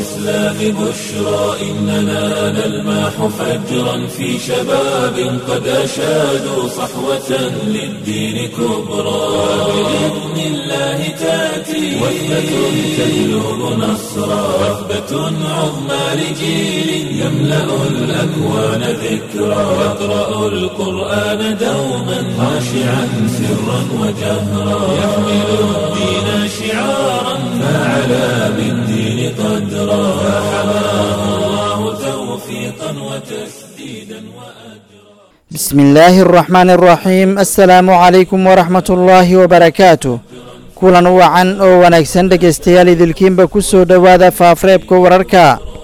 الإسلام بشرى إننا نلمح فجرا في شباب قد أشادوا صحوة للدين كبرى بإذن الله تأتي وثبة تجلب نصرا وثبة عظمى لجيل يملأ الأكوان ذكرا يقرأ القرآن دوما خاشعا سرا وجهرا يحمل الدين شعارا فعلى بالدين قدرا فحماه الله توفيقا وتسديدا وأجرا بسم الله الرحمن الرحيم السلام عليكم ورحمة الله وبركاته kulan wacan oo wanaagsan dhegaystayaal idilkiinba ku soo dhowaada faafreebka wararka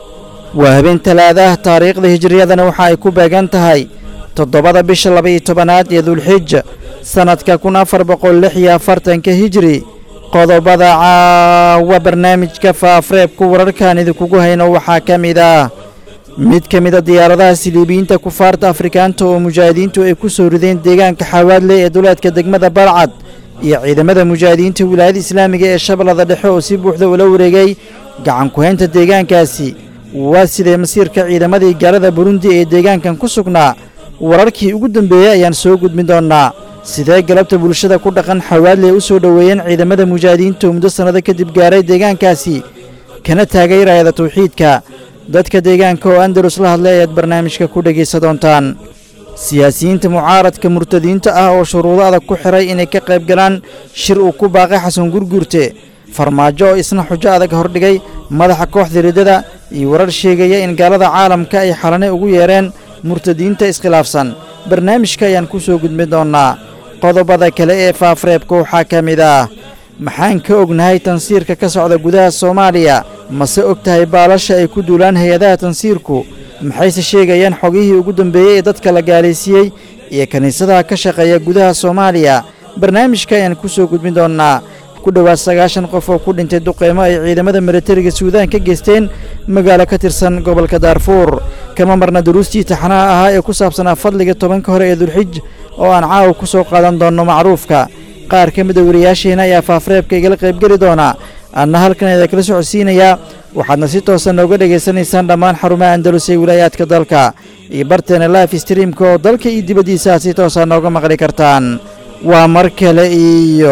waa habeen talaadaah taariikhda hijiriyadana waxa ay ku beegan tahay toddobada bisha laba-iyo tobanaad ee dulxij sannadka kun afar boqol lix iyo afartanka hijiri qodobada caawa barnaamijka faafreebka wararkan idinkugu hayno waxaa ka mid ah mid ka mida diyaaradaha siliibiyiinta kufaarta afrikaanta oo mujaahidiintu ay ku soo rideen deegaanka xawaadle ee duleedka degmada balcad iyo ciidamada mujaahidiinta wilaayada islaamiga ee shabeellada dhexe oo si buuxda ula wareegay gacan ku-haynta deegaankaasi waa sidee masiirka ciidamadii gaalada burundi ee deegaankan ku sugnaa wararkii ugu dambeeyey ayaan soo gudbin doonnaa sidee galabta bulshada ku dhaqan xawaadle u soo dhoweeyeen ciidamada mujaahidiinta oo muddo sannado kadib gaaray deegaankaasi kana taagay raayada tawxiidka dadka deegaanka oo andalus la hadlay ayaad barnaamijka ku dhegaysa doontaan siyaasiyiinta mucaaradka murtadiinta ah oo shuruudo adag ku xiray inay ka qayb galaan shir uu ku baaqay xasan gurguurte farmaajo oo isna xujo adag hordhigay madaxa kooxda riddada iyo warar sheegaya in gaalada caalamka ay xalane ugu yeereen murtadiinta iskhilaafsan barnaamijka ayaan ku soo gudbin doonnaa qodobada kale ee faafreebka waxaa ka mid ah maxaan ka ognahay tansiirka ka socda gudaha soomaaliya mase og tahay baalasha ay ku duulaan hay-adaha tansiirku maxayse sheegayaan xogihii ugu dambeeyey ee dadka la gaalaysiiyey iyo kiniisadaha ka shaqeeya gudaha soomaaliya barnaamijka ayaan ku soo gudbin doonnaa ku dhowaad sagaashan qof oo ku dhintay duqeymo ay ciidamada milatariga suudaan ka geysteen magaalo ka tirsan gobolka daarfuur kama marna duruustii taxanaha ahaa ee ku saabsanaa fadliga tobanka hore ee dulxij oo aan caawa ku soo qaadan doonno macruufka qaar ka mida wariyaasheenna ayaa faafreebka igala qaybgeli doonaa adna halkan idin kala socodsiinayaa waxaadna si toosa nooga dhegaysanaysaan dhammaan xarumaha andalus ee wilaayaadka dalka iyo barteena life streamka oo dalka iyo dibaddiisaad si toosa nooga maqli kartaan waa mar kale iyo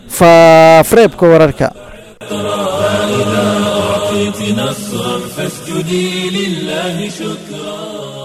faafreebka wararka فإذا أعطيت نصرا فاسجدي لله شكرا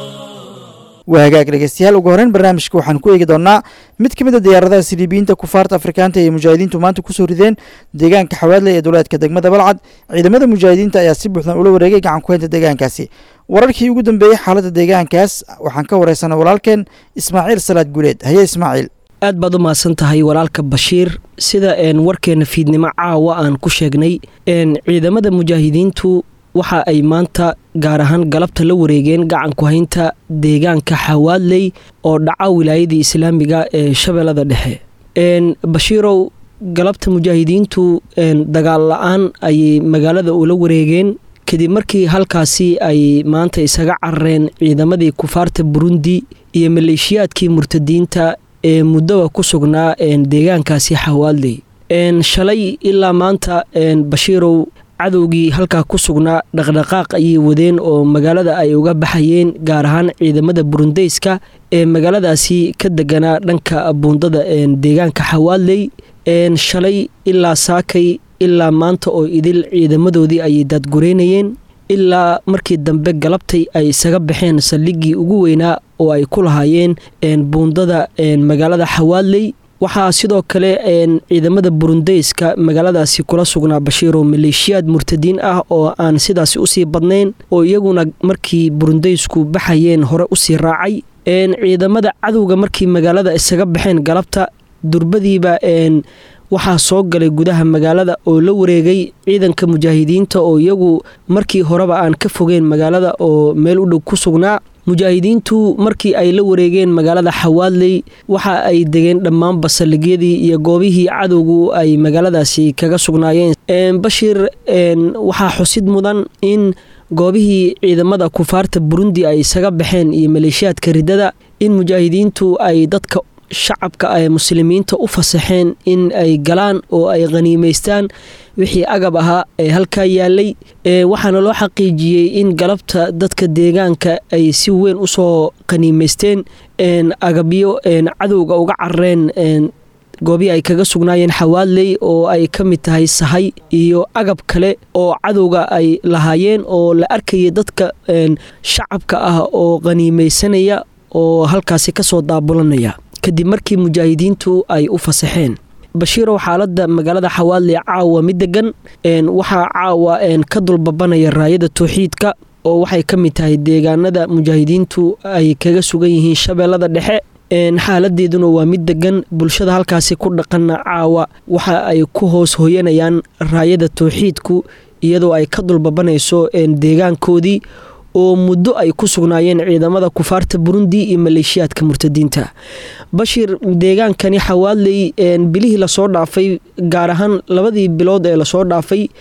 waa hagaag dhegeystayaal ugu horreyn barnaamijka waxaan ku eegi doonnaa mid ka mid a diyaaradaha siliibiyiinta kufaarta afrikaanta ee mujaahidiintu maanta ku soo rideen deegaanka xawaadle ee duleedka degmada balcad ciidamada mujaahidiinta ayaa si buuxdan ula wareegay gacan ku-haynta deegaankaasi wararkii ugu dambeeyey xaaladda deegaankaas waxaan ka wareysanay walaalkeen ismaaciil salaad guuleed haye ismaaciil aad baad u mahadsan tahay walaalka bashiir sida warkeena fiidnimo caawa aan ku sheegnay ciidamada mujaahidiintu waxa ay maanta gaar ahaan galabta la wareegeen gacan ku-haynta deegaanka xawaadley oo dhaca wilaayadii islaamiga ee shabeellada dhexe bashiirow galabta mujaahidiintu dagaal la-aan ayay magaalada ula wareegeen kadib markii halkaasi ay maanta isaga carareen ciidamadii kufaarta burundi iyo maleeshiyaadkii murtadiinta ee muddaba ku sugnaa deegaankaasi xawaadley shalay ilaa maanta bashiirow cadowgii halkaa ku sugnaa dhaqdhaqaaq ayay wadeen oo magaalada ay uga baxayeen gaar ahaan ciidamada burundeyska ee magaaladaasi ka deganaa dhanka buundada deegaanka xawaadley shalay ilaa saakay ilaa maanta oo idil ciidamadoodii ayay daadgureynayeen ilaa markii dambe galabtay ay isaga baxeen saldhiggii ugu weynaa oo ay ku lahaayeen buundada magaalada xawaadley waxaa sidoo kale ciidamada burundeyska magaaladaasi kula sugnaa bashiiro maleeshiyaad murtadiin ah oo aan sidaasi usii badnayn oo iyaguna markii burundeysku baxayeen hore usii raacay ciidamada cadowga markii magaalada isaga baxeen galabta durbadiiba waxaa soo galay gudaha magaalada oo la wareegay ciidanka mujaahidiinta oo iyagu markii horeba aan ka fogeen magaalada oo meel u dhow ku sugnaa mujaahidiintu markii ay la wareegeen magaalada xawaadley waxa ay degeen dhammaanba saldhigyadii iyo goobihii cadowgu ay magaaladaasi kaga sugnaayeen bashiir waxaa xusid mudan in goobihii ciidamada kufaarta burundi ay isaga baxeen iyo maleeshiyaadka riddada in mujaahidiintu ay dadka shacabka ay muslimiinta u fasaxeen in ay galaan oo ay khaniimaystaan wixii agab ahaa ee halkaa yaalay waxaana loo xaqiijiyey in galabta dadka deegaanka ay si weyn usoo qaniimaysteen agabyo cadowga uga carareen goobii ay kaga sugnaayeen xawaadley oo ay ka mid tahay sahay iyo agab kale oo cadowga ay lahaayeen oo la arkayay dadka shacabka ah oo qaniimaysanaya oo halkaasi kasoo daabulanaya kadib markii mujaahidiintu ay u fasaxeen bashiirow xaaladda magaalada xawaadley caawa mid degan waxaa caawa ka dulbabanaya raayada towxiidka oo waxay ka mid tahay deegaanada mujaahidiintu ay kaga sugan yihiin shabeellada dhexe xaaladeeduna waa mid degan bulshada halkaasi ku dhaqana caawa waxa ay ku hoos hoyanayaan raayada towxiidku iyadoo ay ka dulbabanayso deegaankoodii oo muddo ay ku sugnaayeen ciidamada kufaarta burundi iyo maleeshiyaadka murtadiinta bashir deegaankani xawaadley bilihii lasoo dhaafay gaar ahaan labadii bilood ee lasoo dhaafay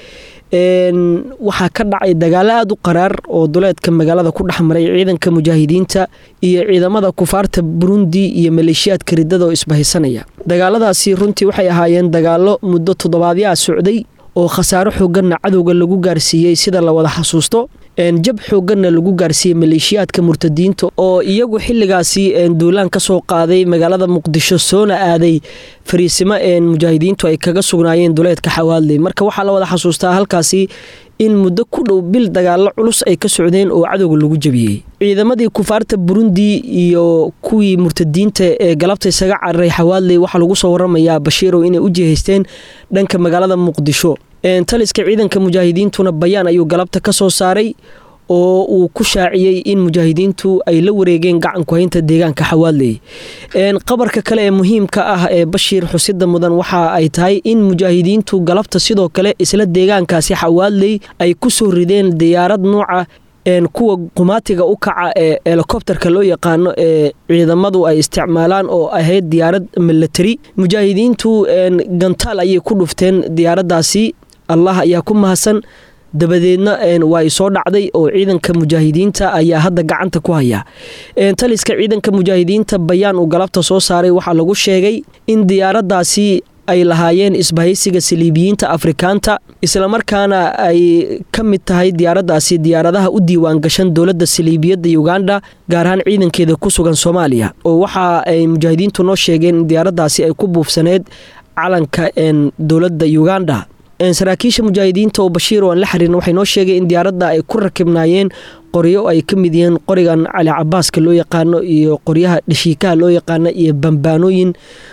waxaa ka dhacay dagaalo aada u qaraar oo duleedka magaalada ku dhex maray ciidanka mujaahidiinta iyo ciidamada kufaarta burundi iyo maleeshiyaadka ridada oo isbahaysanaya dagaaladaasi runtii waxay ahaayeen dagaalo muddo toddobaadyaa socday oo khasaaro xooganna cadowga lagu gaarsiiyey sida la wada xasuusto jab xooganna lagu gaarsiiyey maleeshiyaadka murtadiinta oo iyagu xilligaasi duulaan ka soo qaaday magaalada muqdisho soona aaday fariisimo mujaahidiintu ay kaga sugnaayeen duleedka xawaadley marka waxaa la wada xasuustaa halkaasi in muddo ku dhow bil dagaalo culus ay ka socdeen oo cadowga lagu jabiyey ciidamadii kufaarta burundi iyo kuwii murtadiinta ee galabta isaga cararay xawaadley waxaa lagu soo waramayaa bashiirow inay u jihaysteen dhanka magaalada muqdisho taliska ciidanka mujaahidiintuna bayaan ayuu galabta ka soo saaray oo uu ku shaaciyey in mujaahidiintu ay la wareegeen gacanku haynta deegaanka xawaadley qabarka kale ee muhiimka ah ee bashiir xusida mudan waxa ay tahay in mujaahidiintu galabta sidoo kale isla deegaankaasi xawaadley ay ku soo rideen diyaarad nuuca kuwa qumaatiga u kaca ee helikobterka loo yaqaano ee ciidamadu ay isticmaalaan oo ahayd diyaarad milatari mujaahidiintu gantaal ayay ku dhufteen diyaaraddaasi allah ayaa ku mahadsan dabadeedna waa ay soo dhacday oo ciidanka mujaahidiinta ayaa hadda gacanta ku haya taliska ciidanka mujaahidiinta bayaan uu galabta soo saaray waxaa lagu sheegay in diyaaraddaasi ay lahaayeen isbahaysiga saliibiyiinta afrikaanta islamarkaana ay ka mid tahay diyaaraddaasi diyaaradaha u diiwaan gashan dowladda saliibiyadda uganda gaar ahaan ciidankeeda ku sugan soomaaliya oo waxa ay mujaahidiintu noo sheegeen in diyaaraddaasi ay ku buufsaneyd calanka dowladda uganda saraakiisha mujaahidiinta oo bashiir oo aan la xiriirna waxay noo sheegeen in diyaaradda ay ku rakibnaayeen qoryo ay ka mid yihiin qorigan cali cabaaska loo yaqaano iyo qoryaha dhashiikaha loo yaqaano iyo bambaanooyin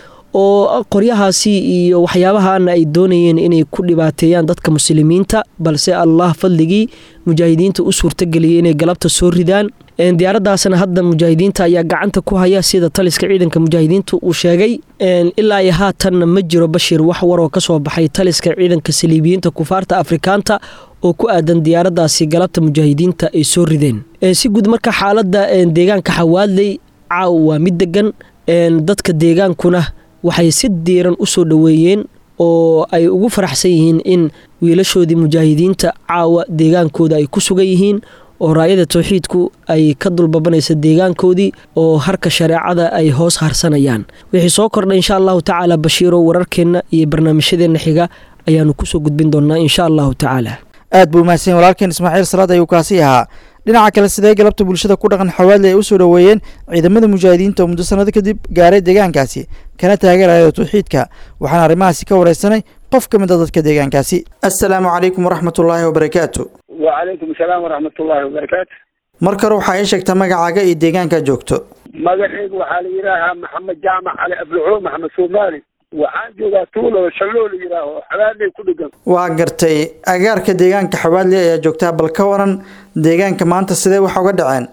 oo qoryahaasi iyo waxyaabahaana ay doonayeen inay ku dhibaateeyaan dadka muslimiinta balse allah fadligii mujaahidiinta u suurtageliyay inay galabta soo ridaan diyaaraddaasna hadda mujaahidiinta ayaa gacanta ku haya sida taliska ciidanka mujaahidiinta uu sheegay ilaa iyo haatanna ma jiro bashir wax waroo ka soo baxay taliska ciidanka saliibiyiinta kufaarta afrikaanta oo ku aadan diyaaraddaasi galabta mujaahidiinta ay soo rideen si guud marka xaaladda deegaanka xawaadley caaw waa mid degan dadka deegaankuna waxay si diiran u soo dhoweeyeen oo ay ugu faraxsan yihiin in wiilashoodii mujaahidiinta caawa deegaankooda ay ku sugan yihiin oo raayada towxiidku ay ka dulbabanaysa deegaankoodii oo harka shareecada ay hoos harsanayaan wixii soo kordha insha allahu tacaala bashiiro wararkeenna iyo barnaamijyadeenna xiga ayaanu kusoo gudbin doonaa insha allahu tacaala aad buu mahadsan walaalkeen ismaaciil salaad ayuu kaasi ahaa dhinaca kale sidee galabta bulshada ku dhaqan xawaadli ay u soo dhoweeyeen ciidamada mujaahidiinta oo muddo sanado kadib gaaray deegaankaasi kana taageeraya towxiidka waxaana arrimahaasi ka wareysanay qof ka mid a dadka deegaankaasi assalaamu calaykum waraxmatullaahi wabarakaatu wacalaykum asalaam waraxmatullaahi wabarakaatu mar kore waxaa ii sheegtaa magacaaga iyo deegaankaa joogto magaceygu waxaa la yidhaahaa maxamed jaamac cali abdulcuum maxamed soomaali waxaan joogaa tuulo shalloo la yidhaaho xabaadley ku dhegan waa gartay agaarka deegaanka xawaadley ayaa joogtaa bal ka waran deegaanka maanta sidee wax uga dhaceen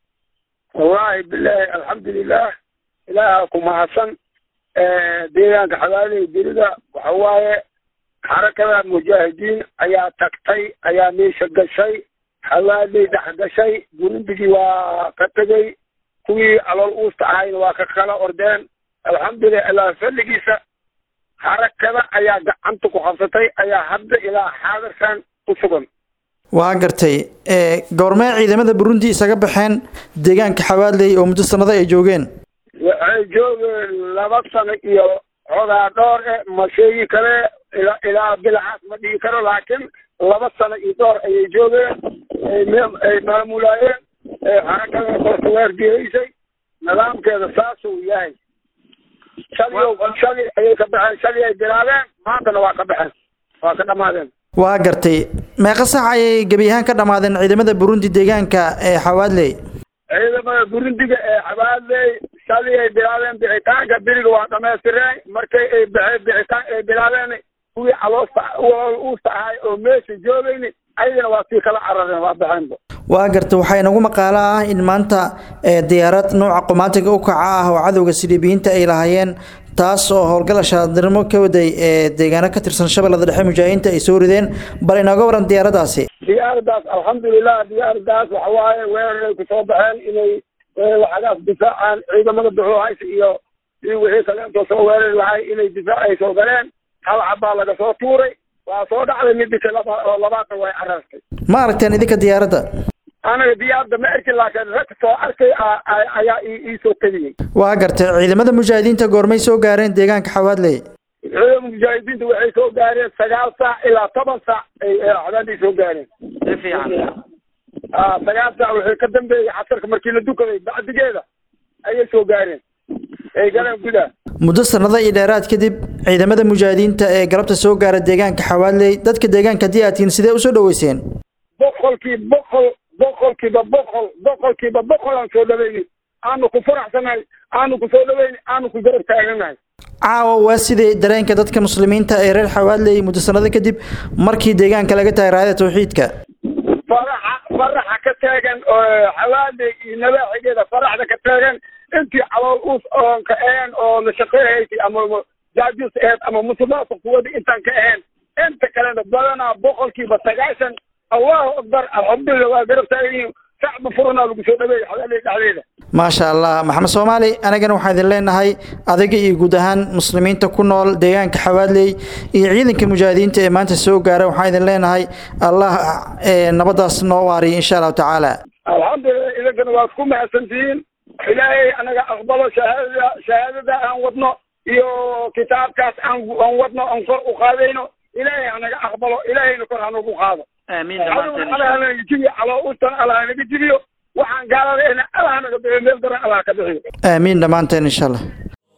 wallaahi bilaahi alxamdulilah ilaaha ku mahadsan deegaanka xabaadley beriga waxa waaye xarakada mujaahidiin ayaa tagtay ayaa meesha gashay xawaadley dhex gashay burundigii waa ka tegey kuwii alool uusta ahayna waa ka kala ordeen alxamdulilah ilaa fadligiisa xarakada ayaa gacanta ku qabsatay ayaa hadda ilaa xaadirkan ku sugan waa gartay goormee ciidamada burundi isaga baxeen deegaanka xawaadley oo muddo sanado ay joogeen waxay joogeen laba sano iyo xogaa dhoor e ma sheegi kale ilaa ilaa bilacaas ma dhigi karo laakiin laba sano iyo door ayay joogeen ay maamulaayeen xarakada kortaweergeeysay nidaamkeeda saasuu yahay shaliyo shali ayay ka baxeen shali ay bilaabeen maantana waa ka baxeen waa ka dhamaadeen waa gartay meeqa sax ayay gebi ahaan ka dhammaadeen ciidamada burundi deegaanka ee xawaadley ciidamada burundiga ee xabaadley shali ay bilaabeen bixitaanka beriga waa dhamaystireen markay ay baxeen bixitaan ay bilaabeen kuwii caloosta uusta ahay oo meesha joogayni ayagana waa sii kala carareen waa baxeenba waa garta waxaa inagu maqaalo ah in maanta diyaarad nooca qomaatiga u kaca ah oo cadowga siliibiyiinta ay lahaayeen taas oo howlgal ashaadirnimo ka waday ee deegaano ka tirsan shabeellada dhexe mujaahidiinta ay soo rideen bal inooga waran diyaaradaasi diyaaradaas alxamdulilah diyaaradaas waxa waaye weeraray kusoo baxeen inay waxagaas difaacaan ciidamada duxuhaysa iyo iyo wixii kaleentoo soo weerari lahay inay difaac ay soo galeen hal cabbaa laga soo tuuray waa soo dhacday midika laba oo labaatan way carartay ma aragteen idinka diyaaradda anaga diyaarada ma arkin laakiin rag soo arkay ayaa iisoo tegiyey waa gartay ciidamada mujaahidiinta goormay soo gaareen deegaanka xawaadley ciidamada mujaahidiinta waxay soo gaareen sagaal saac ilaa toban saac ay cadaanday soo gaareen si fiican sagaal saac waxay ka dambeeyey casarka markii la dukaday bacdigeeda ayay soo gaareen ay galeen gudaha muddo sanado iyo dheeraad kadib ciidamada mujaahidiinta ee galabta soo gaara deegaanka xawaadley dadka deegaanka haddii aad tihiin sidee usoo dhaweyseen boqolkii boqol boqolkiiba boqol boqolkiiba boqol aan soo dhaweynay aanu ku faraxsanahay aanu ku soo dhaweynay aanu ku garab taaganahay caawa waa sidii dareenka dadka muslimiinta ee reer xawaadley muddo sanado kadib markii deegaanka laga tahay raayada tawxiidka faraxa faraxa ka taagan xawaadley iyo nabaaxigeeda faraxda ka taagan intii calool us oon ka ahayn oo la shaqeehaysay ama jaajus aheyd ama musuqmaasuq kuwada intaan ka ahayn inta kalena badanaa boqolkiiba sagaashan allahu akbar alxamdulilah waa garab taagan sacba furanaa lagu soo dhaweeyay xawaaley dhexdeeda maasha allah maxamed soomaali anagana waxaan idin leenahay adiga iyo guud ahaan muslimiinta ku nool deegaanka xawaadley iyo ciidanka mujaahidiinta ee maanta soo gaara waxaan idin leenahay allah nabadaas noo waariya insha allahu tacaala alxamdulilah idinkana waad ku mahadsantihiin ilaahay anaga aqbalo shahaadada shahaadada aan wadno iyo kitaabkaas aan aan wadno aan kor u qaadayno ilaahay anaga aqbalo ilaahayna kor hanagu qaado aamiin allah hanaga jibiyo caloo ustan allah hanaga jibiyo waxaan gaaladayna allah hanaga bixiyo meel daran allah ka bixiyo aamiin dhammaanteen insha allah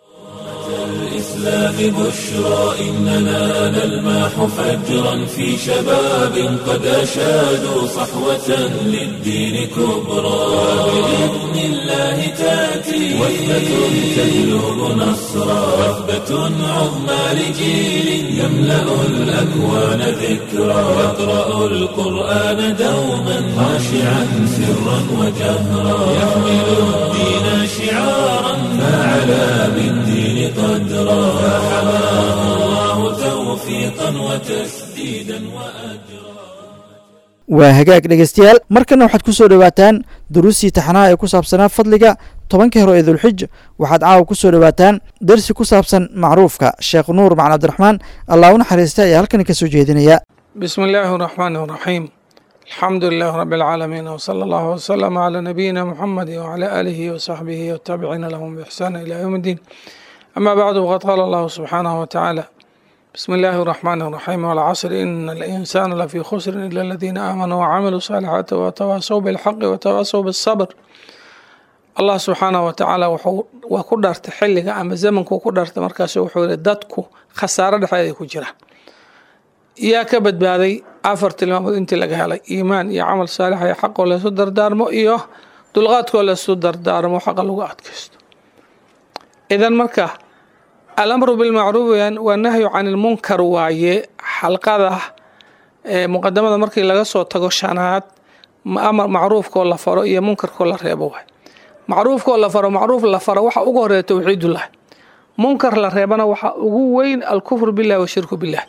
الإسلام بشرى إننا نلمح فجرا في شباب قد أشادوا صحوة للدين كبرى بإذن الله تأتي وثبة تجلب نصرا وثبة عظمى لجيل يملأ الأكوان ذكرى يقرأ القرآن دوما خاشعا سرا وجهرا يحمل الدين شعارا فعلى بالدين قدرا فحماه الله توفيقا وتسديدا وأجرا waa hagaag dhegeystayaal markana waxaad ku soo dhowaataan duruustii taxanaha ee ku saabsanaa fadliga tobanka hore ee dulxij waxaad caawa ku soo dhowaataan darsi ku saabsan macruufka sheekh nuur macali cabdiraxmaan allah u naxariista ayaa halkani ka soo jeedinaya بسم الله الرحمن الرحيم الحمد لله رب العالمين وصلى الله وسلم على نبينا محمد وعلى آله وصحبه والتابعين لهم بإحسان إلى يوم الدين أما بعد وقد قال الله سبحانه وتعالى بسم الله الرحمن الرحيم والعصر إن الإنسان لفي خسر إلا الذين آمنوا وعملوا الصالحات وتواصوا بالحق وتواصوا بالصبر الله سبحانه وتعالى waa ku dhaartay xilliga ama zamanku ku dhaartay markaas wuxuu yihi dadku khasaaro dhexdeeda ku jira yaa ka badbaaday afar tilmaamood intii laga helay iimaan iyo camal saalix iyo xaqoo laysu dardaarmo iyo dulqaadkoo laysu dardaarmo xaqa lagu adkaysto idan marka alamru bilmacruuf waa nahyu can ilmunkar waaye xalqada muqadamada markii laga soo tago shanaad amar macruufkoo la faro iyo munkarkoo la reebo waay macruufkoo la faro macruuf la faro waxa ugu horeeya towxiidullah munkar la reebana waxa ugu weyn alkufru billahi washirku billah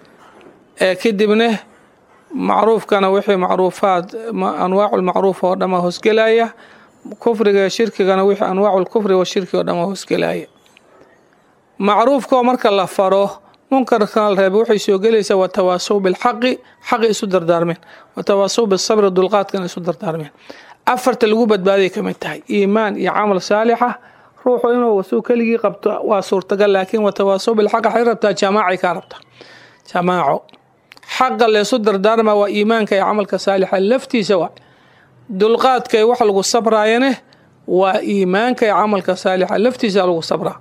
kadibna macruufkana wixii macruufaad anwaacu lmacruuf oo dhama hoosgelaya kufriga shirkigana wixii anwaacu lkufri washirki oo dhama hoosgelaya macruufkoo marka la faro munkarkana la reeba waxay soo gelaysaa watawaasow bilxaqi xaqi isu dardaarmeen watawaasow bisabri dulqaadkana isu dardaarmeen afarta lagu badbaaday ka mid tahay iimaan iyo camal saalixa ruuxu inuu wasuu keligii qabto waa suurtagal laakiin watawaasow bilxaq waxay rabtaa jamaacay kaa rabtaa jamaaco xaqa leesu dardaarma waa iimaanka iyo camalka saalixa laftiisa waa dulqaadka iyo waxa lagu sabraayane waa iimaanka iyo camalka saalixa laftiisa lagu sabraa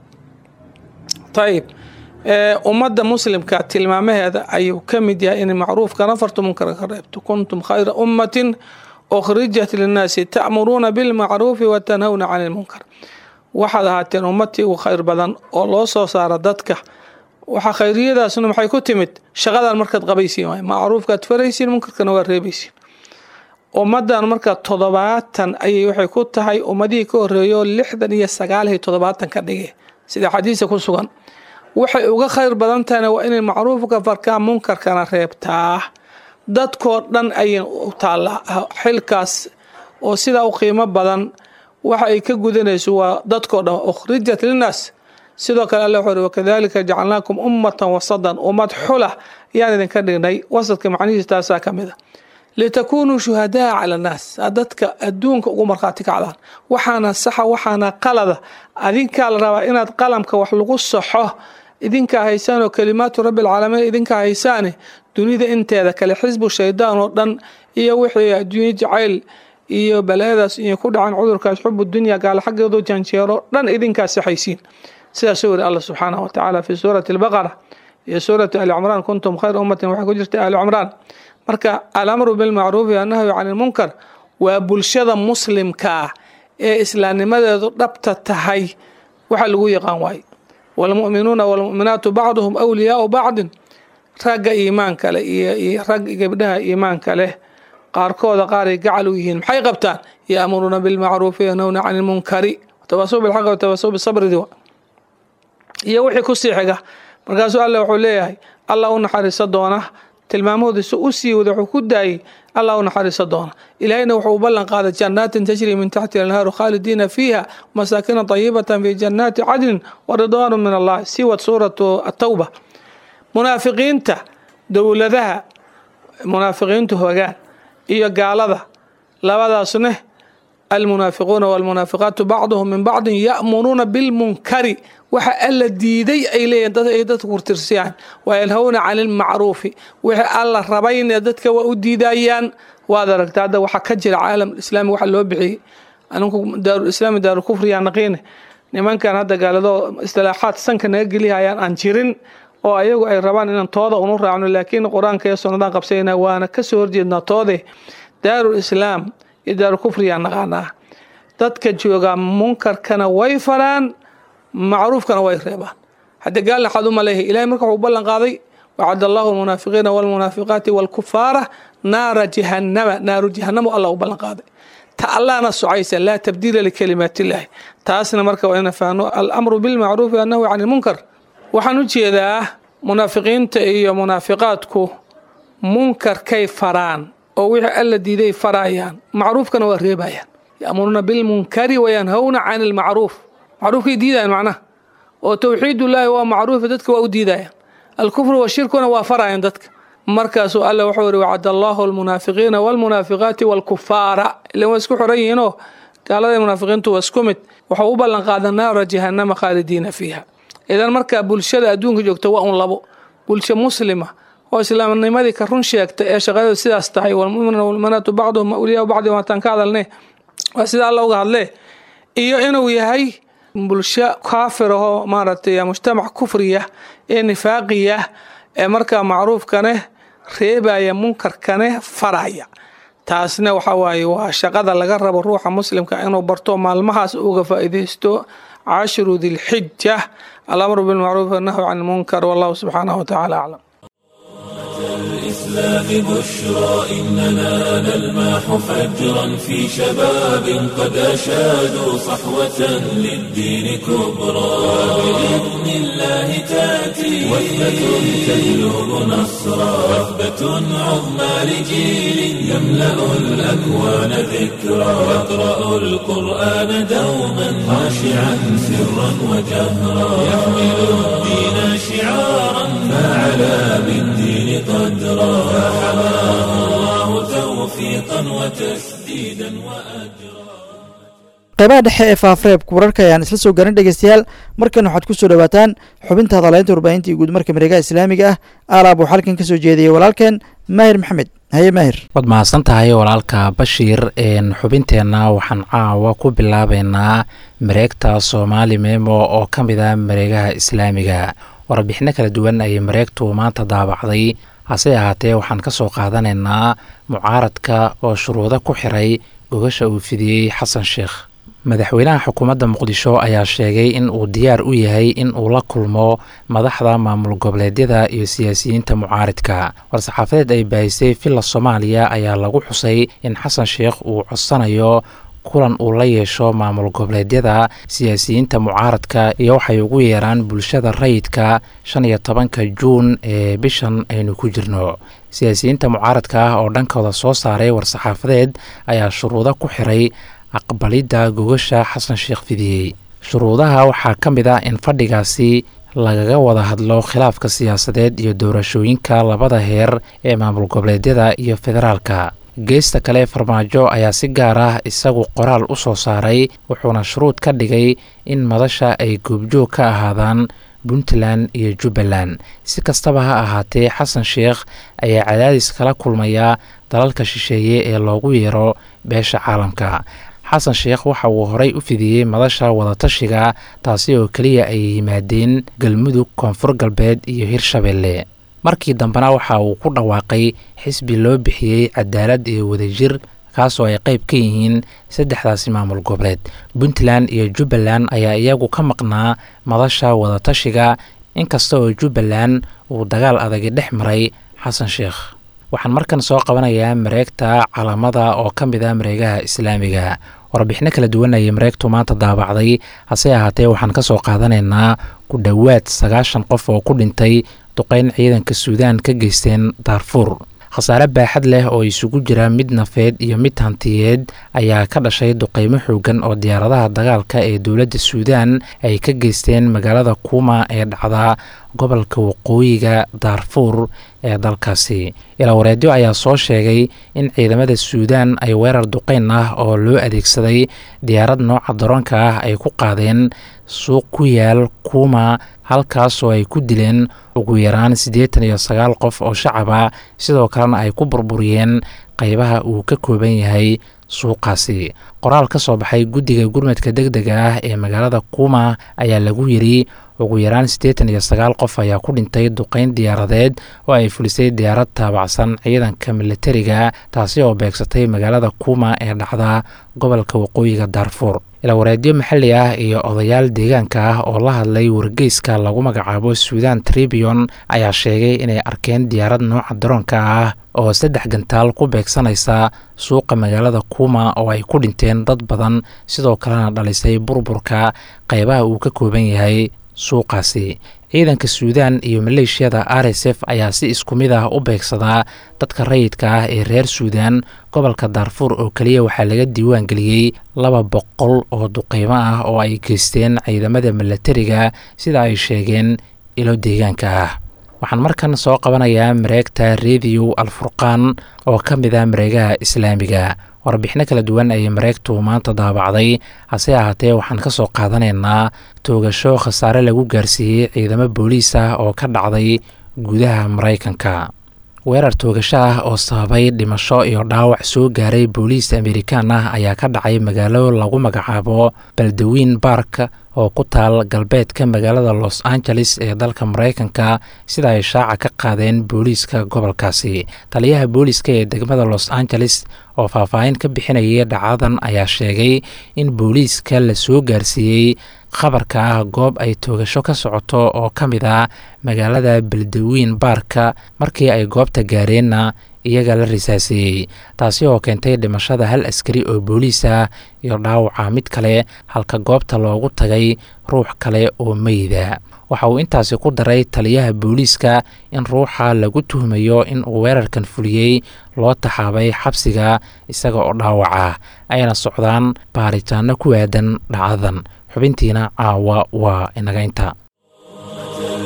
ayib ummadda muslimka tilmaamaheeda ayuu ka mid yahay in macruufkana fartu munkara ka reebto kuntum khayra ummatin ukhrijat linnaasi ta'muruuna bilmacruufi wa tanhawna cani lmunkar waxaad ahaateen ummadtii ugu khayr badan oo loo soo saara dadka waxa khayriyadaasna maxay ku timid shaqadan markaad qabaysiin waay macruufkaad faraysiin munkarkana waa reebaysiin ummadan marka toddobaatan ayay waxay ku tahay ummadihii ka horeeyo lixdan iyo sagaaliyo toddobaatan ka dhige sida xadiisa ku sugan waxay uga khayr badan tahayna waa inay macruufka farkaa munkarkana reebtaa dadkoo dhan ayay u taallaa xilkaas oo sidaa u qiimo badan waxa ay ka gudanayso waa dadkoo dhan ukhrijat linnaas sidoo kale alla wuxuu uri wakadalika jacalnaakum ummatan wasadan ummad xula yaan idinka dhignay wasadka macnihiisa taasaa ka mid a litakuunuu shuhadaa cala annaas aad dadka adduunka ugu markhaati kacdaan waxaana saxa waxaana qalada adinkaa la rabaa inaad qalamka wax lagu saxo idinkaa haysaan oo kalimaatu rabbi alcaalamiin idinkaa haysaane dunida inteeda kale xisbu shaydaan oo dhan iyo wixii adduunye jacayl iyo balaayadaas iyo ku dhacan cudurkaas xubu dunya gaala xaggeedu janjeero dhan idinkaa saxaysiin sidaasuu weri alla subxaanahu watacaala fi suurati albaqara iyo suurati ali cimraan kuntum khayra ummatin waxaa ku jirta ali cimraan marka alamru bilmacruufi annahyu cani lmunkar waa bulshada muslimkaa ee islaamnimadeedu dhabta tahay waxa lagu yaqaan waaye waalmu'minuuna waalmu'minaatu bacduhum awliyaau bacdin ragga iimaanka leh iyo rag gabdhaha iimaanka leh qaarkooda qaaray gacal u yihiin maxay qabtaan ya'muruuna bilmacruufi yanhawna cani lmunkari tawaasuu bilxaqi watawaasuu bisabri iyo wixii kusii xiga markaasuu alle wuxuu leeyahay allah u naxariiso doona tilmaamahoodiisa u sii wada wuxuu ku daayey allah u naxariiso doona ilaahayna wuxuu u ballan qaaday jannaatin tajri min taxti anhaaru khaalidiina fiiha masaakina طayibatan fi jannaati cadnin wa ridwaanu min allah siwad suuratu atawba munaafiqiinta dowladaha munaafiqiintu hogaan iyo gaalada labadaasne almunaafiquuna walmunaafiqaatu bacduhum min bacdin ya'muruuna bilmunkari waxa alla diiday ay leeyihin dad ay dadka kurtirsiyaan waa yanhawna cani lmacruufi wixii alla rabayne dadka waa u diidayaan waad aragta hadda waxaa ka jira caalam islaami waxa loo bixiyey aninku daarulislaami daarulkufriyaa naqiine nimankan hadda gaalado istilaaxaad sanka naga gelihayaan aan jirin oo ayagu ay rabaan inaan tooda unu raacno laakiin qur-aanka iyo sunnadaan qabsayna waana kasoo horjeednaa toode daarul islaam iyo daarulkufriyaa naqaanaa dadka joogaa munkarkana way faraan macruufkana way reebaan hadda gaalna xad uma leeyahay ilahay marka wuxuu ballan qaaday wacad allahu almunaafiqiina walmunaafiqaati walkufaara naara jahannama naaru jahannama allah u ballan qaaday ta allahna socaysa laa tabdiila likalimaatillaahi taasna marka waa ina fahno alamru bilmacruufi annahu cani lmunkar waxaan u jeedaa munaafiqiinta iyo munaafiqaadku munkarkay faraan oo wixii alla diiday faraayaan macruufkana waa reebayaan ya'muruuna bilmunkari wayanhawna cani lmacruuf macruufkay diidayaan macnaha oo towxiidullaahi waa macruufi dadka waa u diidayaan alkufru washirkuna waa farayaan dadka markaasuu alla wuxuu yihi wacad allahu almunaafiqiina walmunaafiqaati walkufaara ilan waa isku xoran yihiinoo gaalada munaafiqiintu waa isku mid waxau u ballan qaada naara jahannama khaalidiina fiiha idan markaa bulshada adduunka joogta waa un labo bulsho muslima oo islaamnimadii ka run sheegta ee shaqadeedu sidaas tahay walmuminuuna walmuminaatu bacduhum awliyaa bacdi waataan ka hadalne waa sida alla uga hadlee iyo inuu yahay bulsho kaafir ahoo maaragtay mujtamac kufriya ee nifaaqiya ee markaa macruufkane reebaya munkarkane faraya taasna waxa waaye waa shaqada laga rabo ruuxa muslimka inuu barto maalmahaas uga faa'iidaysto cashiru dilxija alamru bilmacruuf annahyu can lmunkar wallahu subxaanahu watacaala aclam الإسلام بشرى إننا نلمح فجرا في شباب قد أشادوا صحوة للدين كبرى بإذن الله تأتي وثبة تجلب نصرا وثبة عظمى لجيل يملأ الأكوان ذكرى يقرأ القرآن دوما خاشعا سرا وجهرا يحمل الدين شعارا فعلى بالدين قدرا فحماه الله توفيقا وتسديدا وأجرا qeybaha dhexe ee faafareebka wararka ayaan isla soo garin dhegeystayaal markan waxaad ku soo dhawaataan xubinta hadaleynta warbaahinta iyo guudmarka mareegaha islaamiga ah aalaab uu xalkan ka soo jeediyey walaalkeen maahir maxamed haye maahir waad mahadsan tahay walaalka bashiir xubinteenna waxaan caawa ku bilaabeynaa mareegta soomaali memo oo ka mid ah mareegaha islaamiga warbixino kala duwan ayay mareegtu maanta daabacday hase ahaatee waxaan ka soo qaadanaynaa mucaaradka oo shuruudo ku xiray gogasha uu fidiyey xasan sheekh madaxweynaha xukuumadda muqdisho ayaa sheegay in uu diyaar u yahay in uu la kulmo madaxda maamul goboleedyada iyo siyaasiyiinta mucaaridka war-saxaafadeed ay baahisay villa soomaaliya ayaa lagu xusay in xasan sheekh uu codsanayo kulan uu la yeesho maamul goboleedyada siyaasiyiinta mucaaradka iyo waxay ugu yeeraan bulshada rayidka shan iyo tobanka juun ee bishan aynu ku jirno siyaasiyiinta mucaaradka ah oo dhankooda soo saaray war-saxaafadeed ayaa shuruudo ku xiray aqbalidda gogasha xasan sheekh fidiyey shuruudaha waxaa ka mid ah in fadhigaasi lagaga wada hadlo khilaafka siyaasadeed iyo doorashooyinka labada heer ee maamul goboleedyada iyo federaalka geesta kale farmaajo ayaa si gaar ah isagu qoraal u soo saaray wuxuuna shuruud ka dhigay in madasha ay goobjoog ka ahaadaan puntland iyo jubbaland si kastaba ha ahaatee xasan sheekh ayaa cadaadis kala kulmaya dalalka shisheeye ee loogu yeero beesha caalamka xasan sheekh waxa uu horey u fidiyey madasha wadatashiga taasi oo keliya ay yimaadeen galmudug koonfur galbeed iyo hirshabeelle markii dambena waxa uu ku dhawaaqay xisbi loo bixiyey cadaalad iyo wadajir kaasoo ay qayb ka yihiin saddexdaasi maamul goboleed puntland iyo jubbaland ayaa iyagu ka maqnaa madasha wadatashiga inkasta oo jubbaland uu dagaal adagi dhex maray xasan sheekh waxaan markan soo qabanayaa mareegta calamada oo ka mid ah mareegaha islaamiga warbixino kala duwan ayay mareegtu maanta daabacday hase ahaatee waxaan ka soo qaadanaynaa ku dhowaad sagaashan qof oo ku dhintay duqeyn ciidanka suudaan ka geysteen daarfuur khasaare baaxad leh oo isugu jira mid nafeed iyo mid hantiyeed ayaa ka dhashay duqeymo xoogan oo diyaaradaha dagaalka ee dowladda suudaan ay ka geysteen magaalada kuuma ee dhacda gobolka waqooyiga daarfuur ee dalkaasi ilawareedyo ayaa soo sheegay in ciidamada suudaan ay weerar duqeyn ah oo loo adeegsaday diyaarad nooca daroonka ah ay ku qaadeen suuq ku yaal kuuma halkaas oo ay ku dileen ugu yaraan siddeetan iyo sagaal qof oo shacaba sidoo kalena ay ku burburiyeen qaybaha uu ka kooban yahay suuqaasi qoraal ka soo baxay guddiga gurmadka deg dega ah ee magaalada kuuma ayaa lagu yidri ugu yaraan siddeetan iyo sagaal qof ayaa ku dhintay duqeyn diyaaradeed oo ay fulisay diyaarad taabacsan ciidanka militariga taasi oo beegsatay magaalada kuuma ee dhacda gobolka waqooyiga daarfuur ilawareedyo maxalli ah iyo odayaal deegaanka ah oo la hadlay wargeyska lagu magacaabo suudan tribion ayaa sheegay inay arkeen diyaarad nooca daroonka ah oo saddex gantaal ku beegsanaysa suuqa magaalada kuuma oo ay ku dhinteen dad badan sidoo kalena dhalisay burburka qaybaha uu ka kooban yahay suuqaasi ciidanka suudaan iyo maleeshiyada r s f ayaa si isku mid ah u beegsadaa dadka rayidka ah ee reer suudaan gobolka daarfuur oo keliya waxaa laga diiwaan geliyey laba boqol oo duqeymo ah oo ay geysteen ciidamada milatariga sida ay sheegeen ilo deegaanka ah waxaan markan soo qabanayaa mareegta rediyo alfurqaan oo ka mid ah mareegaha islaamiga warbixino kala duwan ayay mareegtu maanta daabacday hase ahaatee waxaan ka soo qaadanaynaa toogasho khasaare lagu gaarsiiyey ciidamo booliis ah oo ka dhacday gudaha maraykanka weerar toogasho ah oo sababay dhimasho iyo dhaawac soo gaaray booliis amerikaan ah ayaa ka dhacay magaalo lagu magacaabo baldawiin bark oo ku taal galbeedka magaalada los angeles ee dalka maraykanka sida ay shaaca ka qaadeen booliiska gobolkaasi taliyaha booliiska ee degmada los angeles oo faahfaahin ka bixinayay dhacadan ayaa sheegay in booliiska la soo gaarsiiyey khabarka ah goob ay toogasho ka socoto oo ka mid ah magaalada baldawiin baarka markii ay goobta gaareenna iyaga la risaaseeyey taasi oo keentay dhimashada hal askari oo booliis ah iyo dhaawaca mid kale halka goobta loogu tagay ruux kale oo meyda waxa uu intaasi ku daray taliyaha booliiska in ruuxa lagu tuhmayo in uu weerarkan fuliyey loo taxaabay xabsiga isaga oo dhaawac ah ayna socdaan baaritaano ku aadan dhacdadan xubintiina caawa waa inaga inta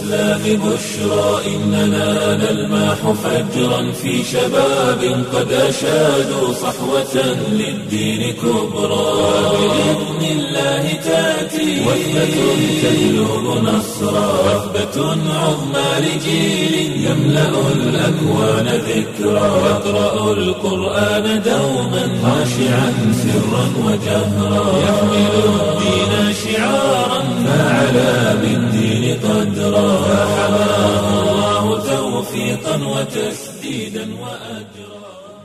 الإسلام بشرى إننا نلمح فجرا في شباب قد أشادوا صحوة للدين كبرى بإذن الله تأتي وثبة تجلب نصرا وثبة عظمى لجيل يملأ الأكوان ذكرى يقرأ القرآن دوما خاشعا سرا وجهرا يحمل الدين شعارا فعلى بالدين قدرا فحماه الله توفيقا وتسديدا وأجرا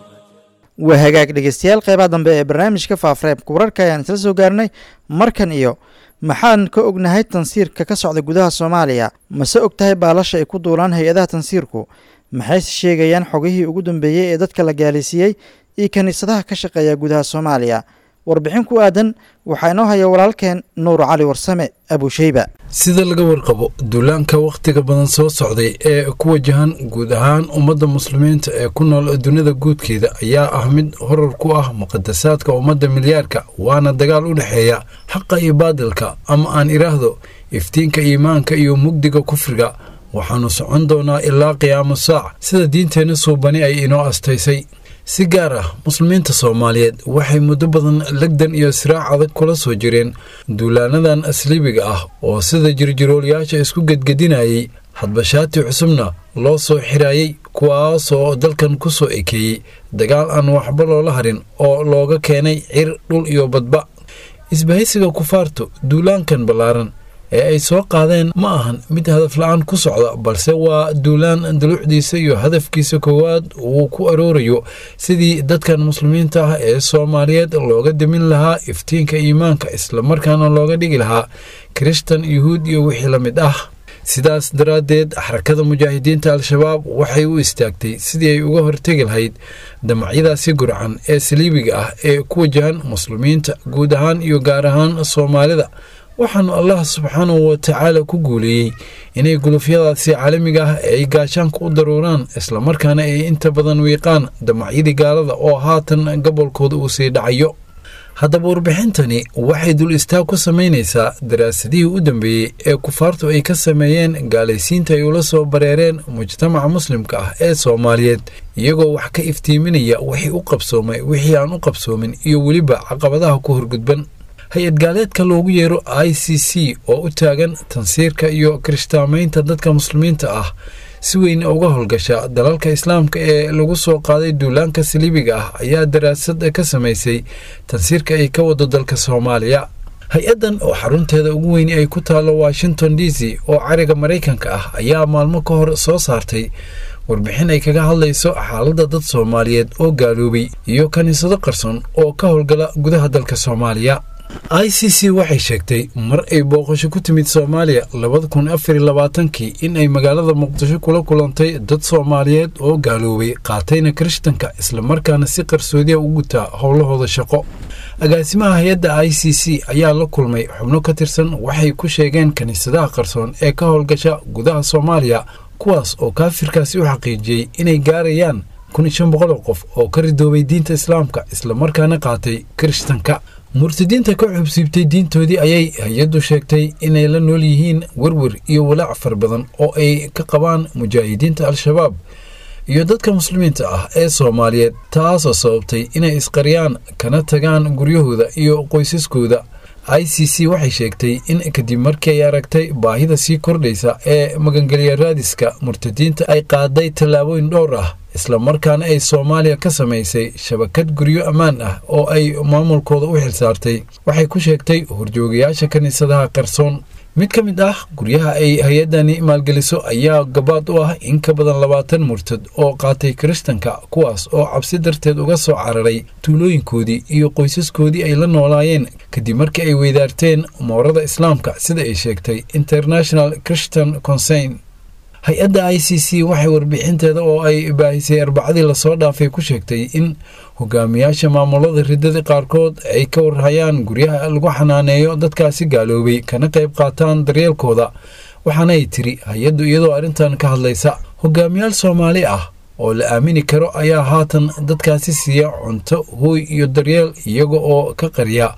waa hagaag dhegeystayaal qeybaha dambe ee barnaamijka faafareebka wararka ayaan isla soo gaarnay markan iyo maxaan ka ognahay tansiirka ka socda gudaha soomaaliya mase og tahay baalasha ay ku duulaan hay-adaha tansiirku maxayse sheegayaan xogihii ugu dambeeyey ee dadka la gaalaysiiyey iyo kiniisadaha ka shaqeeya gudaha soomaaliya warbixin ku aadan waxaa inoo haya walaalkeen nuur cali warsame abusheyba sida laga warqabo duulaanka wakhtiga badan soo socday ee ku wajahan guud ahaan ummadda muslimiinta ee ku nool dunida guudkeeda ayaa ah mid horar ku ah muqadasaadka ummadda milyaarka waana dagaal u dhexeeya xaqa iyo baadilka ama aan idhaahdo iftiinka iimaanka iyo mugdiga kufriga waxaannu socon doonaa ilaa qiyaamo saac sida diinteenna suubani ay inoo astaysay si gaar ah muslimiinta soomaaliyeed waxay muddo badan legdan iyo siraac adag kula soo jireen duulaanadan asliibiga ah oo sida jirjiroolayaasha isku gedgedinayay hadbashaati cusubna loo soo xiraayey kuwaasoo dalkan ku soo ekeeyey dagaal aan waxba loola harin oo looga keenay cir dhul iyo badba isbahaysiga kufaartu duulaankan ballaaran ee ay soo qaadeen ma ahan mid hadaf la-aan ku socda balse waa duulaan duluucdiisa iyo hadafkiisa koowaad uu ku aroorayo sidii dadkan muslimiinta ah ee soomaaliyeed looga demin lahaa iftiinka iimaanka islamarkaana looga dhigi lahaa kirishtan yuhuud iyo wixii la mid ah sidaas daraaddeed xarakada mujaahidiinta al-shabaab waxay u istaagtay sidii ay uga hortegi lahayd damacyadaasi gurcan ee saliibiga ah ee ku wajahan muslimiinta guud ahaan iyo gaar ahaan soomaalida waxaanu allah subxaanahu wa tacaala ku guuleeyey inay gulufyadaasi caalamiga ah ay gaashaanka u daruuraan islamarkaana ay inta badan wiiqaan damacyadii gaalada oo haatan gobolkooda uu sii dhacayo haddaba warbixintani waxay dul istaag ku samaynaysaa daraasadihii u dambeeyey ee kufaartu ay ka sameeyeen gaalaysiinta ay ula soo bareereen mujtamaca muslimka ah ee soomaaliyeed iyagoo wax ka iftiiminaya wixii u qabsoomay wixii aan u qabsoomin iyo weliba caqabadaha ku horgudban hay-ad gaaleedka loogu yeero i c c oo u taagan tansiirka iyo kirishtaamaynta dadka muslimiinta ah si weyn uga howlgasha dalalka islaamka ee lagu soo qaaday duulaanka saliibiga ah ayaa daraasad ka samaysay tansiirka ay ka wado dalka soomaaliya hay-addan oo xarunteeda ugu weyni ay ku taalo washington d c oo cariga maraykanka ah ayaa maalmo ka hor soo saartay warbixin ay kaga hadlayso xaaladda dad soomaaliyeed oo gaaloobay iyo kiniisado qarson oo ka howlgala gudaha dalka soomaaliya i c c waxay sheegtay mar ay booqasho ku timid soomaaliya labada kun afariy labaatankii in ay magaalada muqdisho kula kulantay dad soomaaliyeed oo gaaloobay qaatayna kirishtanka islamarkaana si qarsoodiya u gutaa howlahooda shaqo agaasimaha hay-adda i c c ayaa la kulmay xubno ka tirsan waxay ku sheegeen kiniisadaha qarsoon ee ka howlgasha gudaha soomaaliya kuwaas oo kaafirkaasi u xaqiijiyey inay gaarayaan kun iyo shan boqol oo qof oo ka ridoobay diinta islaamka islamarkaana qaatay kirishtanka murtadiinta ka xubsiibtay diintoodii ayay hay-addu sheegtay inay la nool yihiin werwer iyo walaac far badan oo ay ka qabaan mujaahidiinta al-shabaab iyo dadka muslimiinta ah ee soomaaliyeed taasoo sababtay inay isqariyaan kana tagaan guryahooda iyo qoysaskooda i c c waxay sheegtay in kadib markii ay aragtay baahida sii kordhaysa ee magangelya raadiska murtadiinta ay qaaday tallaabooyin dhowr ah islamarkaana ay soomaaliya ka samaysay shabakad guryo ammaan ah oo ay maamulkooda u xilsaartay waxay ku sheegtay horjoogayaasha kiniisadaha qarsoon mid ka mid ah guryaha ay hay-addani maalgeliso ayaa gabaad u ah in ka badan labaatan murtad oo qaatay kirishtanka kuwaas oo cabsi darteed uga soo cararay tuulooyinkoodii iyo qoysaskoodii ay la noolaayeen kadib markii ay weydaarteen moorada islaamka sida ay sheegtay international christian consign hay-adda i c c waxay warbixinteeda oo ay baahisay arbacadii lasoo dhaafay ku sheegtay in hogaamiyaasha maamulada riddada qaarkood ay ka warhayaan guryaha lagu xanaaneeyo dadkaasi gaaloobay kana qayb qaataan daryeelkooda waxaana ay tiri hay-addu iyadoo arrintan ka hadlaysa hogaamiyaal soomaali ah oo la aamini karo ayaa haatan dadkaasi siiya cunto hooy iyo daryeel iyaga oo ka qariya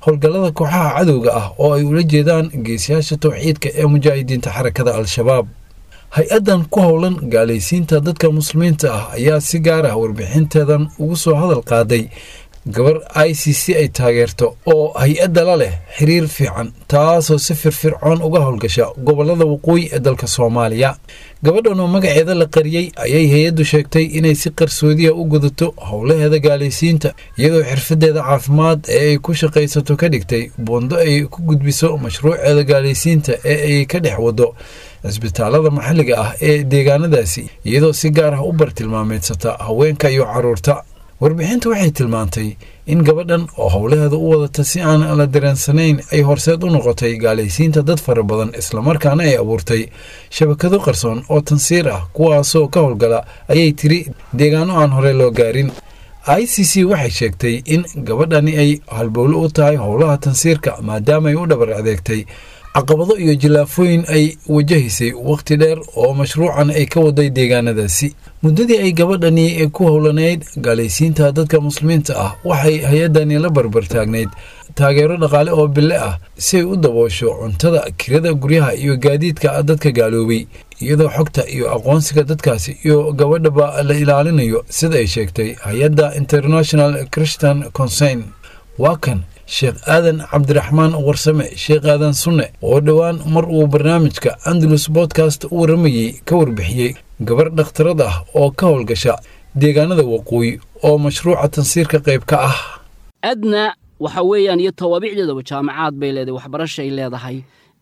howlgallada kooxaha cadowga ah oo ay ula jeedaan geesiyaasha towxiidka ee mujaahidiinta xarakada al-shabaab hay-addan ku howlan gaalaysiinta dadka muslimiinta ah ayaa si gaar ah warbixinteedan ugu soo hadal qaaday gabar i c c ay taageerto oo hay-adda la leh xiriir fiican taasoo si firfircoon uga howlgasha gobollada waqooyi ee dalka soomaaliya gabadhan oo magaceeda la qariyey ayay hay-addu sheegtay inay si qarsoodiya u gudato howlaheeda gaalaysiinta iyadoo xirfadeeda caafimaad ee ay ku shaqaysato ka dhigtay buundo ay ku gudbiso mashruuceeda gaalaysiinta ee ay ka dhex wado cisbitaalada maxalliga ah ee deegaanadaasi iyadoo si gaar ah u bartilmaameedsata haweenka iyo carruurta warbixinta waxay tilmaantay in gabadhan oo howlaheeda u wadata si aan la dareensanayn ay horseed u noqotay gaalaysiinta dad fara badan islamarkaana ay abuurtay shabakado qarsoon oo tansiir ah kuwaasoo ka howlgala ayay tiri deegaano aan hore loo gaarin i c c waxay sheegtay in gabadhani ay halbowlo u tahay howlaha tansiirka maadaama ay u dhabar adeegtay caqabado iyo jilaafooyin ay wajahaysay wakhti dheer oo mashruucan ay ka waday deegaanadaasi muddadii ay gabadhani ku howlanayd gaalaysiinta dadka muslimiinta ah waxay hay-addani la barbartaagnayd taageero dhaqaale oo bille ah si ay u daboosho cuntada kirada guryaha iyo gaadiidka dadka gaaloobay iyadoo xogta iyo aqoonsiga dadkaasi iyo gabadhaba la ilaalinayo sida ay sheegtay hay-adda international christian concern waa kan sheekh aadan cabdiraxmaan warsame sheekh aadan sunne oo dhowaan mar uu barnaamijka andalus bodkast u warramayey ka warbixiyey gabar dhakhtarad ah oo ka howlgasha deegaanada waqooyi oo mashruuca tansiirka qayb ka ah adna waxa weeyaan iyo tawaabicdeedaba jaamacaad bay leedahay waxbarashay leedahay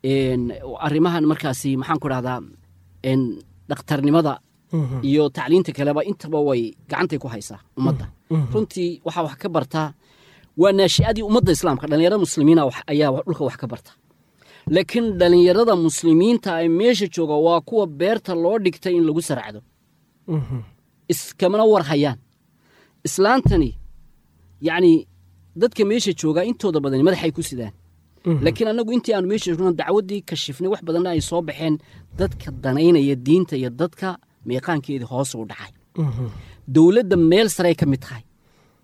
arrimahan markaasi maxaan ku dhahdaa dhakhtarnimada iyo tacliinta kaleba intaba way gacantay ku haysaa ummadda runtii waxaa wax ka bartaa waa naashi'adii ummadda islaamka dhallinyarada muslimiina ayaa dhulka wax ka barta laakiin dhallinyarada muslimiinta ay meesha jooga waa kuwa beerta loo dhigtay in lagu saracdo iskamana war hayaan islaantani yacni dadka meesha joogaa intooda badani madaxay ku sidaan laakiin annagu intii aanu meesha joogno dacwaddii kashifnay wax badanna ay soo baxeen dadka danaynaya diinta iyo dadka meeqaankeedii hoos u dhacay dowladda meel sarey ka mid tahay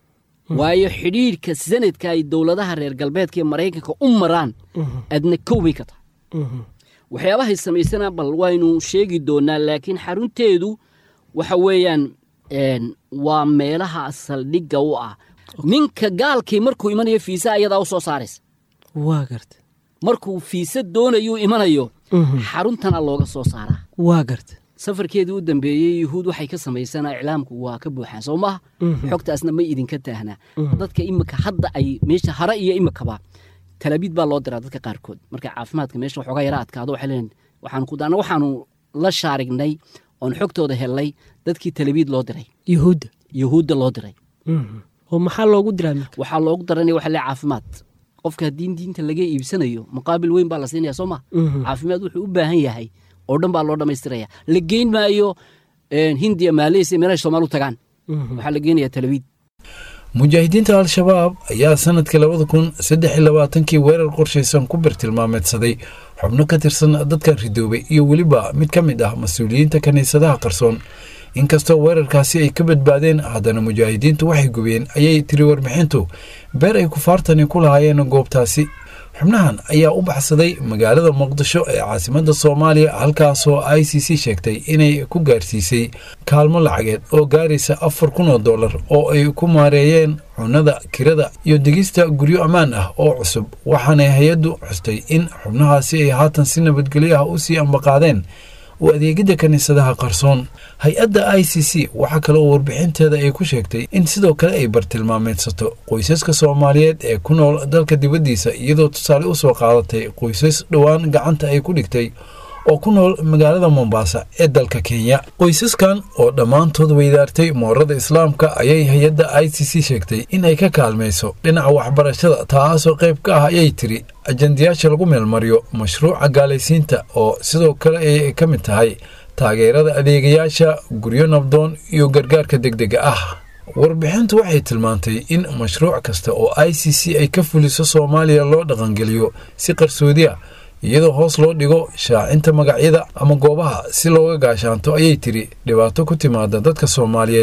waayo xidhiidhka sanadka ay dowladaha reer galbeedka iyo maraykanka u maraan adna kow bay ka tahay waxyaabahay samaysana bal waynu sheegi doonaa laakiin xarunteedu waxa weeyaan waa meelaha saldhigga u ah ninka gaalkii markuu imanayo fiisa ayadaa u soo saaraysa waa garta markuu fiisa doonayuu imanayo xaruntana looga soo saaraa waa garta safarkeedii u dambeeyey yuhuud waxay ka samaysanaa iclaamku waa ka buuxaan soo maaha xogtaasna ma idinka taahnaa dadka imika hadda ay meesha hare iyo imikaba talaabiid baa loo diraa dadka qaarkood marka caafimaadka meesha waxoogaa yara adkaado waxay leeyihin waxaanu ku daana waxaanu la shaarignay oon xogtooda helnay dadkii talabiid loo diray yuhuudda yuhuudda loo diray oo maxaa loogu diraa marka waxaa loogu daranaya waxa le caafimaad qofka haddii diinta laga iibsanayo muqaabil weyn baa la siinaya soo ma caafimaad wuxuu u baahan yahay oo dhan baa loo dhammaystiraya la geyn maayo hindiya maaleysia meelahay soomaal u tagaan waxaa la geenaya talabiid mujaahidiinta al-shabaab ayaa sanadkii labada kun saddex iyo labaatankii weerar qorshaysan ku birtilmaameedsaday xubno ka tirsan dadkan ridoobay iyo weliba mid ka mid ah mas-uuliyiinta kiniisadaha qarsoon inkastoo weerarkaasi ay ka badbaadeen haddana mujaahidiintu waxay gubeen ayay tiri warbixintu beer ay kufaartani ku lahaayeen goobtaasi xubnahan ayaa u baxsaday magaalada muqdisho ee caasimadda soomaaliya halkaasoo i c c sheegtay inay ku gaarsiisay kaalmo lacageed oo gaaraysa afar kun oo dollar oo ay ku maareeyeen cunada kirada iyo degista guryo ammaan ah oo cusub waxaanay hay-addu xustay in xubnahaasi ay haatan si nabadgelyo ah u sii ambaqaadeen u adeegidda kiniisadaha qarsoon hay-adda i c c waxaa kale oo warbixinteeda ay ku sheegtay in sidoo kale ay bartilmaameedsato qoysaska soomaaliyeed ee ku nool dalka dibaddiisa iyadoo tusaale u soo qaadatay qoysas dhowaan gacanta ay ku dhigtay oo ku nool magaalada mombaasa ee dalka kenya qoysaskan oo dhammaantood weydaartay moorada islaamka ayay hay-adda i c c sheegtay in ay ka kaalmayso dhinaca waxbarashada taasoo qayb ka ah ayay tiri ajandayaasha lagu meelmariyo mashruuca gaalaysiinta oo sidoo kale ay ka mid tahay taageerada adeegayaasha guryo nabdoon iyo gargaarka degdega ah warbixintu waxay tilmaantay in mashruuc kasta oo i c c ay ka fuliso soomaaliya loo dhaqangeliyo si qarsoodi ah iyadoo hoos loo dhigo shaacinta magacyada ama goobaha si looga gaashaanto ayay tiri dhibaato ku timaada dadka soomaaliyeed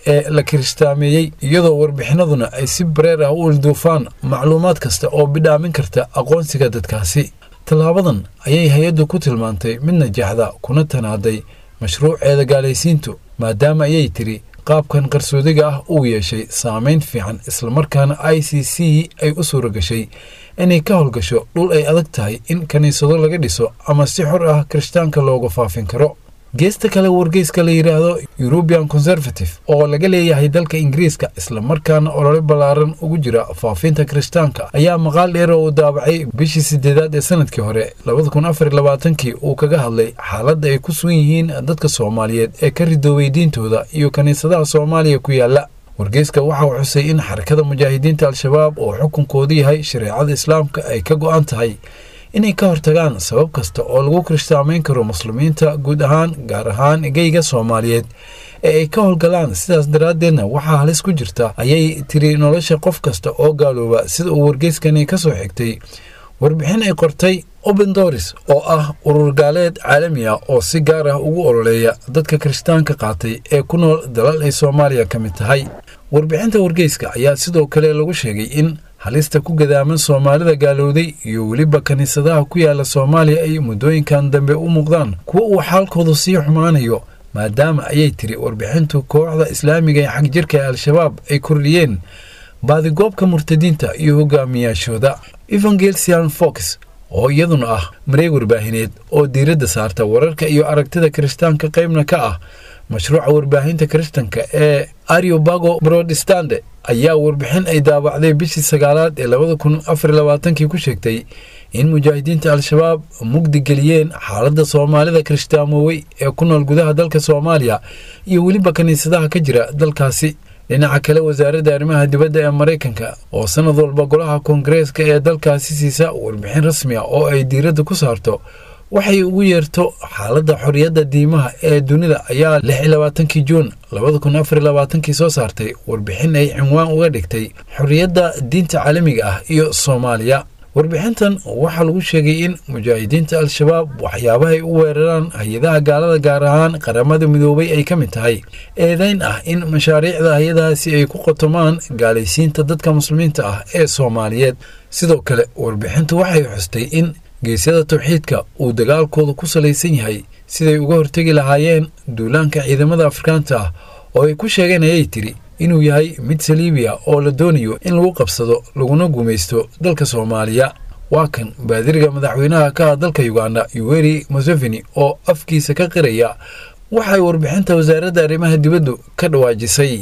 ee la kiristaameeyey iyadoo warbixinaduna ay si bareer ah u ilduufaan macluumaad kasta oo bidhaamin karta aqoonsiga dadkaasi tallaabadan ayay hay-addu ku tilmaantay mid najaxda kuna tanaaday mashruuceeda gaalaysiintu maadaama ayay tiri qaabkan qarsoodiga ah uu yeeshay saamayn fiican islamarkaana i c c ay u suura gashay inay ka howlgasho dhul ay adag tahay in kiniisado laga dhiso ama si xor ah kirishtaanka looga faafin karo geesta kale wargeyska la yidhaahdo eurubian conservative oo laga leeyahay dalka ingiriiska islamarkaana olole ballaaran ugu jira faafinta kirishtaanka ayaa maqaal dheer oo uu daabacay bishii sideedaad ee sanadkii hore labada kun afar iyo labaatankii uu kaga hadlay xaaladda ay ku sugan yihiin dadka soomaaliyeed ee ka ridoobay diintooda iyo kiniisadaha soomaaliya ku yaala wargeyska waxa uu xusay in xarakada mujaahidiinta al-shabaab oo xukunkoodu yahay shareecada islaamka ay ka go-an tahay inay ka hortagaan sabab kasta oo lagu kirishtaamayn karo muslimiinta guud ahaan gaar ahaan geyga soomaaliyeed ee ay ka howlgalaan sidaas daraaddeedna waxaa halis ku jirta ayay tiri nolosha qof kasta oo gaalooba sida uu wargeyskani ka soo xigtay warbixin ay qortay open doris oo ah urur gaaleed caalami ah oo si gaar ah ugu ololeeya dadka kirishtaanka qaatay ee ku nool dalal ay soomaaliya ka mid tahay warbixinta wargeyska ayaa sidoo kale lagu sheegay in halista ku gadaaman soomaalida gaalowday iyo weliba kiniisadaha ku yaala soomaaliya ay muddooyinkan dambe u muuqdaan kuwa uu xaalkoodu sii xumaanayo maadaama ayay tiri warbixintu kooxda islaamiga ee xagjirka ee al-shabaab ay kordhiyeen baadigoobka murtadiinta iyo hogaamiyaashooda evangelsian fox oo iyaduna ah mareeg warbaahineed oo diiradda saarta wararka iyo aragtida kirishtaanka qaybna ka ah mashruuca warbaahinta kirishtanka ee ariobago brodestande ayaa warbixin ay daabacday bishii sagaalaad ee labada kun afar labaatankii ku sheegtay in mujaahidiinta al-shabaab mugdi geliyeen xaaladda soomaalida kirishtaamowey ee ku nool gudaha dalka soomaaliya iyo weliba kiniisadaha ka jira dalkaasi dhinaca kale wasaaradda arrimaha dibadda ee maraykanka oo sanad walba golaha koongareeska ee dalkaasi siisa warbixin rasmi ah oo ay diiradda ku saarto waxay ugu yeerto xaaladda xorriyadda diimaha ee dunida ayaa lix iyo labaatankii juun labada kun afar iyo labaatankii soo saartay warbixin ay cinwaan uga dhigtay xorriyadda diinta caalamiga ah iyo soomaaliya warbixintan waxaa lagu sheegay in mujaahidiinta al-shabaab waxyaabahay u weeraraan hay-adaha gaalada gaar ahaan qaramada midoobay ay ka mid tahay eedayn ah in mashaariicda hay-adahaasi ay ku qotomaan gaalaysiinta dadka muslimiinta ah ee soomaaliyeed sidoo kale warbixintu waxay xustay in geesyada tawxiidka uu dagaalkooda ku salaysan yahay siday uga hortegi lahaayeen duulaanka ciidamada afrikaanta ah oo ay ku sheegeen ayay tiri inuu yahay mid saliibiya oo la doonayo in lagu qabsado laguna gumaysto dalka soomaaliya waa kan baadiriga madaxweynaha ka ah dalka uganda yuweri museveni oo afkiisa ka qiraya waxay warbixinta wasaaradda arrimaha dibaddu ka dhawaajisay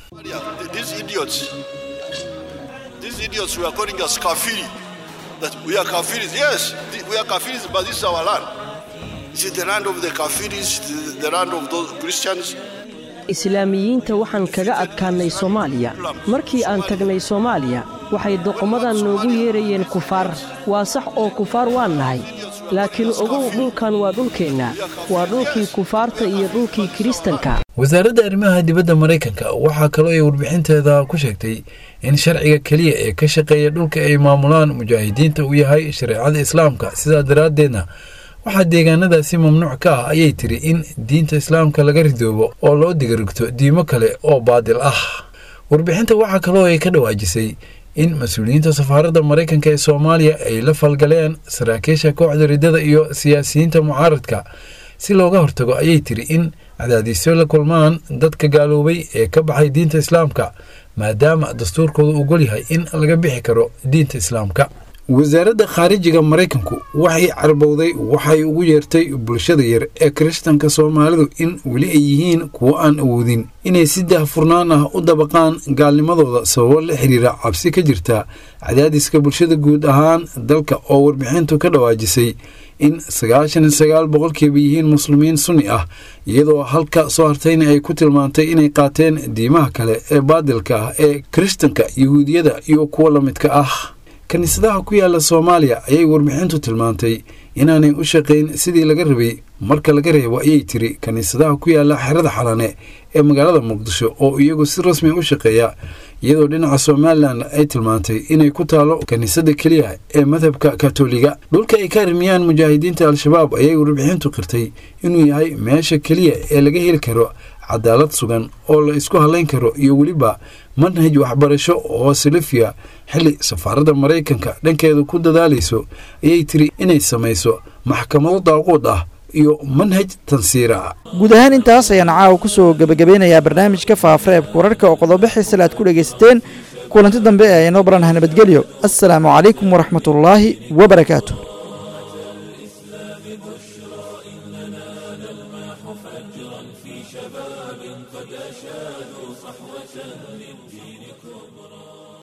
that we are Kafiris. Yes, we are Kafiris, but this is our land. This is the land of the Kafiris, the, the land of those Christians. islaamiyiinta waxaan kaga adkaannay soomaaliya markii aan tagnay soomaaliya waxay doqomadan noogu yeerayeen kufaar waa sax oo kufaar waan nahay laakiin ogow dhulkan waa dhulkeenna waa dhulkii kufaarta iyo dhulkii kiristanka wasaaradda arrimaha dibadda maraykanka waxaa kaloo ay warbixinteeda ku sheegtay in sharciga keliya ee ka shaqeeya dhulka ay maamulaan mujaahidiinta uu yahay shareecada islaamka sidaa daraaddeedna waxaa deegaanadaasi mamnuuc ka ah ayay tiri in diinta islaamka laga ridoobo oo loo digarigto diimo kale oo baadil ah warbixinta waxaa kaloo ay ka dhawaajisay in mas-uuliyiinta safaaradda maraykanka ee soomaaliya ay la falgaleen saraakiisha kooxda riddada iyo siyaasiyiinta mucaaradka si looga hortago ayay tiri in cadaadiisyo la kulmaan dadka gaaloobay ee ka baxay diinta islaamka maadaama dastuurkooda uu gol yahay in laga bixi karo diinta islaamka wasaaradda khaarijiga maraykanku waxay carbowday waxay ugu yeertay bulshada yar ee kiristanka soomaalidu in weli ay yihiin kuwo aan awoodin inay si daahfurnaan ah u dabaqaan gaalnimadooda sababo la xiriira cabsi ka jirta cadaadiska bulshada guud ahaan dalka oo warbixintu ka dhawaajisay in sagaashan iyo sagaal boqolkiiba yihiin muslimiin sunni ah iyadoo halka soo hartayna ay ku tilmaantay inay qaateen diimaha kale ee baadilka ah ee kiristanka yahuudiyada iyo kuwa la midka ah kiniisadaha ku yaala soomaaliya ayay warbixintu tilmaantay inaanay u shaqayn sidii laga rabay marka laga reebo ayay tiri kiniisadaha ku yaala xerada xalane ee magaalada muqdisho oo iyagu si rasmi u shaqeeya iyadoo dhinaca somalilan ay tilmaantay inay ku taalo kiniisada keliya ee madhabka katoliga dhulka ay ka armiyaan mujaahidiinta al-shabaab ayay warbixintu qirtay inuu yahay meesha keliya ee laga heli karo cadaalad sugan oo la isku halayn karo iyo weliba manhaj waxbarasho oo salafiya xilli safaaradda maraykanka dhankeeda ku dadaalayso ayay tiri inay samayso maxkamado daaquud ah iyo manhaj tansiira guud ahaan intaas ayaan caawa ku soo gebagabeynayaa barnaamijka faafareebka wararka oo qodobo xiisale aad ku dhegaysateen kulanti dambe ee inoo baranah nabadgelyo assalaamu calaykum waraxmatullaahi wabarakaatu